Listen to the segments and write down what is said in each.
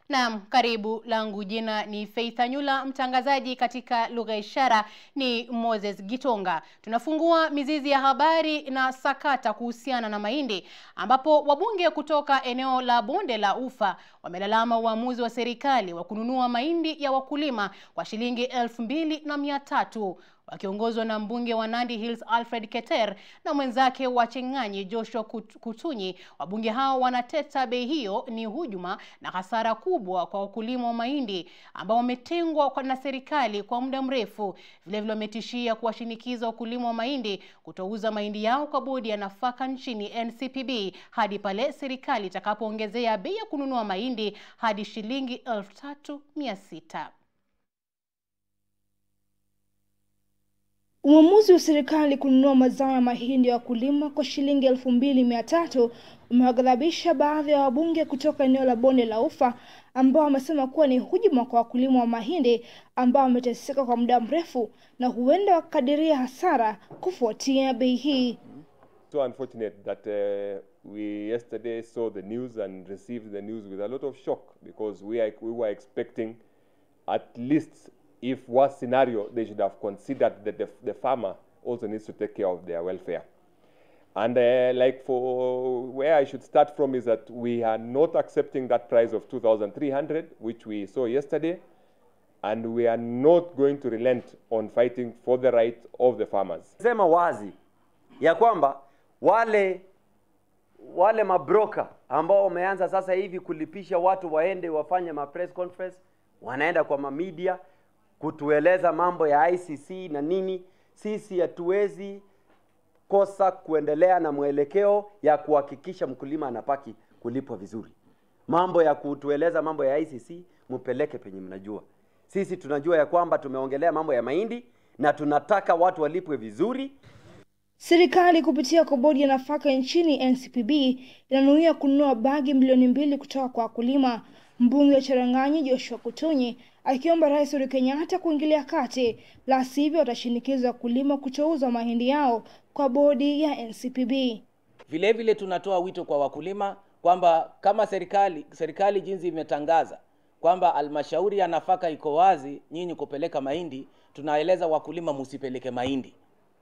Naam, karibu. Langu jina ni Faith Anyula, mtangazaji katika lugha ishara ni Moses Gitonga. Tunafungua mizizi ya habari na sakata kuhusiana na mahindi, ambapo wabunge kutoka eneo la bonde la Ufa wamelalama uamuzi wa serikali wa kununua mahindi ya wakulima kwa shilingi elfu mbili na mia tatu wakiongozwa na mbunge wa Nandi Hills Alfred Keter na mwenzake wa Cheng'anyi Joshua Kutunyi. Wabunge hao wanateta bei hiyo ni hujuma na hasara kubwa kwa wakulima wa mahindi ambao wametengwa na serikali kwa muda mrefu. Vilevile wametishia kuwashinikiza wakulima wa mahindi kutouza mahindi yao kwa bodi ya nafaka nchini NCPB hadi pale serikali itakapoongezea bei ya kununua mahindi hadi shilingi elfu tatu mia sita. Uamuzi wa serikali kununua mazao ya mahindi ya wakulima kwa shilingi elfu mbili mia tatu umewaghadhabisha baadhi ya wabunge kutoka eneo la bonde la Ufa ambao wamesema kuwa ni hujuma kwa wakulima wa mahindi ambao wameteseka kwa muda mrefu na huenda wakadiria hasara kufuatia bei hii. So unfortunate that uh, we yesterday saw the news and received the news with a lot of shock because we, are, we were expecting at least if worst scenario, they should have considered that the, the farmer also needs to take care of their welfare. And uh, like for where I should start from is that we are not accepting that price of 2,300, which we saw yesterday, and we are not going to relent on fighting for the right of the farmers. Sema wazi ya kwamba wale wale mabroka ambao wameanza sasa hivi kulipisha watu waende wafanye ma press conference, wanaenda kwa mamedia kutueleza mambo ya ICC na nini. Sisi hatuwezi kosa kuendelea na mwelekeo ya kuhakikisha mkulima anapaki kulipwa vizuri. Mambo ya kutueleza mambo ya ICC mupeleke penye mnajua. Sisi tunajua ya kwamba tumeongelea mambo ya mahindi na tunataka watu walipwe vizuri. Serikali kupitia kwa bodi ya nafaka nchini NCPB inanuia kununua bagi milioni mbili kutoka kwa wakulima. Mbunge wa Cherang'anyi Joshua Kutunyi akiomba Rais Uhuru Kenyatta kuingilia kati, la sivyo watashinikiza wakulima kutouza mahindi yao kwa bodi ya NCPB. Vile vile tunatoa wito kwa wakulima kwamba kama serikali serikali jinsi imetangaza kwamba almashauri ya nafaka iko wazi nyinyi kupeleka mahindi, tunaeleza wakulima musipeleke mahindi,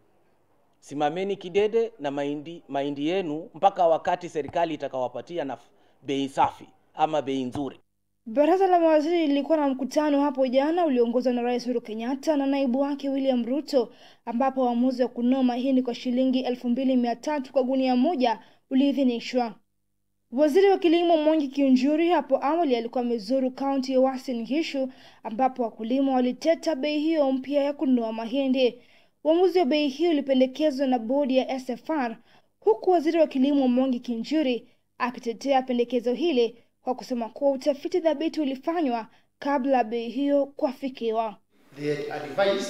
simameni kidede na mahindi mahindi yenu mpaka wakati serikali itakawapatia na bei safi ama bei nzuri. Baraza la mawaziri lilikuwa na mkutano hapo jana ulioongozwa na Rais Uhuru Kenyatta na naibu wake William Ruto, ambapo uamuzi wa kununua mahindi kwa shilingi elfu mbili mia tatu kwa gunia moja uliidhinishwa. Waziri wa Kilimo Mwangi Kiunjuri hapo awali alikuwa amezuru kaunti ya Uasin Gishu, ambapo wakulima waliteta bei hiyo mpya ya kununua mahindi. Uamuzi wa bei hiyo ulipendekezwa na bodi ya SFR, huku waziri wa Kilimo Mwangi Kiunjuri akitetea pendekezo hili kwa kusema kuwa utafiti thabiti ulifanywa kabla bei hiyo kuafikiwa. They advised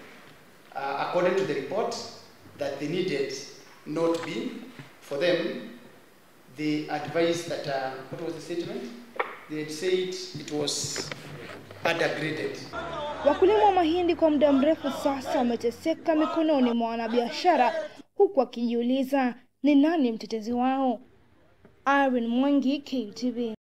uh, according to the report that they needed not be for them they advised that uh, what was the statement they had said it was undergraded Wakulima wa mahindi kwa muda mrefu sasa wameteseka mikononi mwa wanabiashara, huku wakijiuliza ni nani mtetezi wao. Irene Mwangi, KTV.